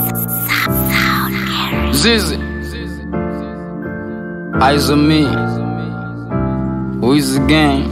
Zizi Eyes on me Who is the game?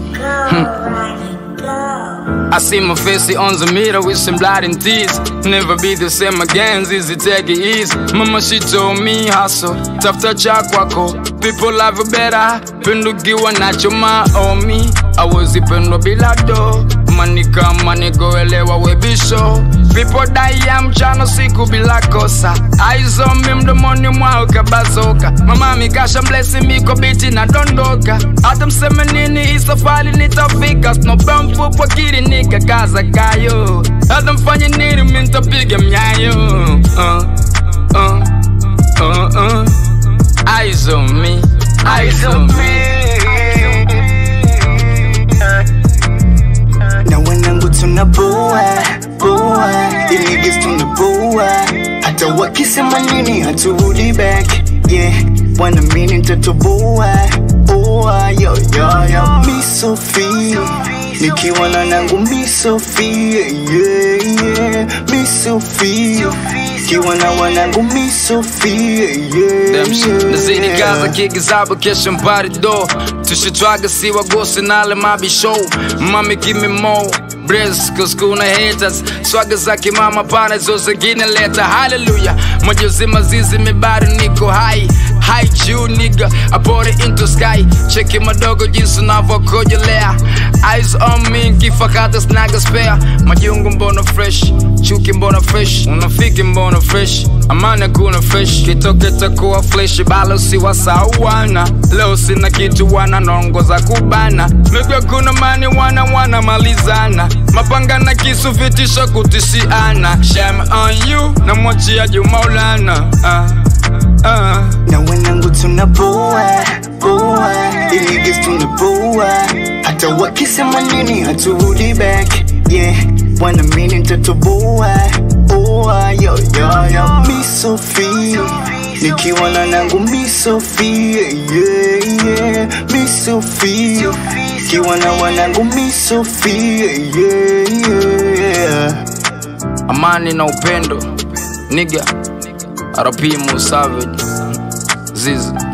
I see my face on the mirror with some blood and tears. Never be the same again, Zizi take it easy. Mama she told me hustle, tafuta cha kwako. People love you better, pendukiwa nacho maomi. Awezi pendwa bila do, mani kama nikoelewa webisho. People die ya mchana siku bila kosa. Eyes on me mdomoni mwao kabazoka. Mama mikasha mblesi miko biti na dondoka. Hata mseme nini hii safari nitafika. Snowball mfupa kiri nikakaza kayo. Hata mfanye nini mi nitapiga mnyayo. Uh, uh, uh, uh. Eyes on me, eyes on me. na wanangu tunaboa boa iligis tunaboa hata wakisema nini haturudi back yeah wanaamini nitatoboa boa yo yo yo mi Sophie nikiwa na nangu mi Sophie yeah yeah mi Sophie kiwa na wanangu mi Sophie yeah Damn shit. Nazidi yeah. kaza kikizaba kesho mpari do tushitwaga si wagosi nale mabi show mami give me more Breast, cause kuna haters swaga za kimama pana zo zingine leta haleluya moja mazizi mibari niko high high juu nigga I bought it into sky cheki madogo jinsi navokojolea eyes on me kifakata snaga spare majungu mbona fresh chuki mbona fresh unafiki mbona fresh amani kuna fresh kitoke takuwa flesh balo si wasawana leo sina kitu wana nongoza kubana migwe kuna mani wana wana malizana mapanga na kisu vitisho kutishiana shame on you na mwachia juu maulana uh, uh. na wanangu tunaboa boa iligis tunaboa hata wakisema nini haturudi back yeah wanaamini nitatoboa boa yo yo yo mi Sophie nikiwa na nangu mi Sophie yeah yeah mi Sophie kiwa na wanangu mi Sophie yeah yeah amani na upendo niga RP Mo Savage Zizi